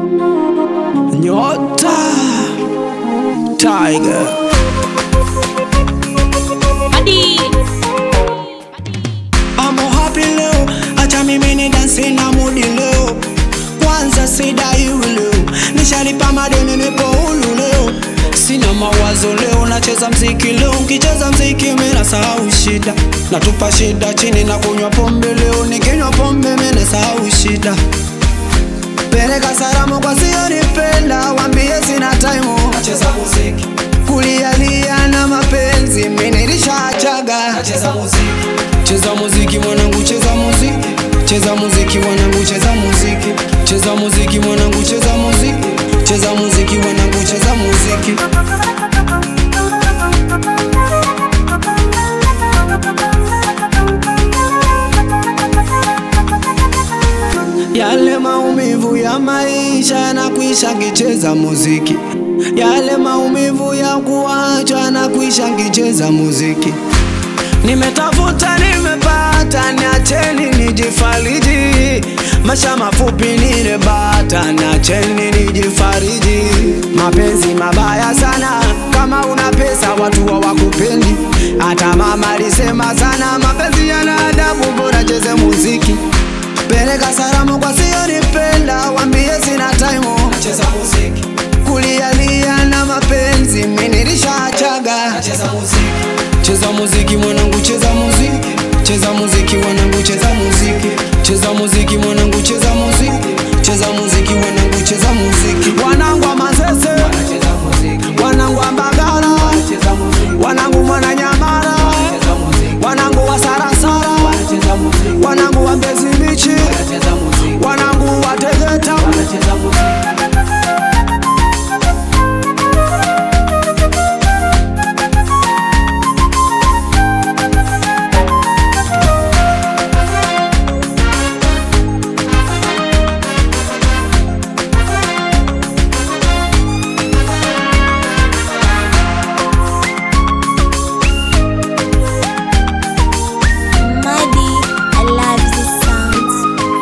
Nyota Tiger Hadi Amo happy leo, acha mimi ni dansi na mudi leo. Kwanza sidaiwi leo, nishalipa madeni nipo hulu leo. Sina mawazo leo, nacheza mziki leo. Ukicheza mziki mimi nasahau shida, natupa shida chini na kunywa pombe leo. Nikinywa pombe mimi nasahau shida. Peleka salamu kwa sionipenda, wambie sina time. Nacheza muziki kulialia na mapenzi, mimi nilishachaga. Nacheza muziki Cheza muziki mwanangu, cheza muziki, cheza muziki mwanangu, cheza muziki, cheza muziki mwanangu, cheza muziki, cheza muziki mwanangu, cheza muziki. Yale maumivu ya maisha yanakwisha ngicheza muziki, yale maumivu ya kuachwa yanakwisha ngicheza muziki. Nimetafuta nimepata, niacheni nijifariji. Maisha mafupi nirebata, niacheni nijifariji. Mapenzi mabaya sana, kama una pesa watu hawakupendi. Hata mama alisema sana, mapenzi yana adabu, bora cheze muziki. Peleka salamu kwa sionipenda, wambie sina time. Nacheza muziki kulialia na mapenzi, mimi nilishachaga. Nacheza muziki Cheza muziki mwanangu, cheza muziki, cheza muziki mwanangu, cheza muziki, cheza muziki mwanangu, cheza muziki, cheza muziki mwanangu, cheza muziki.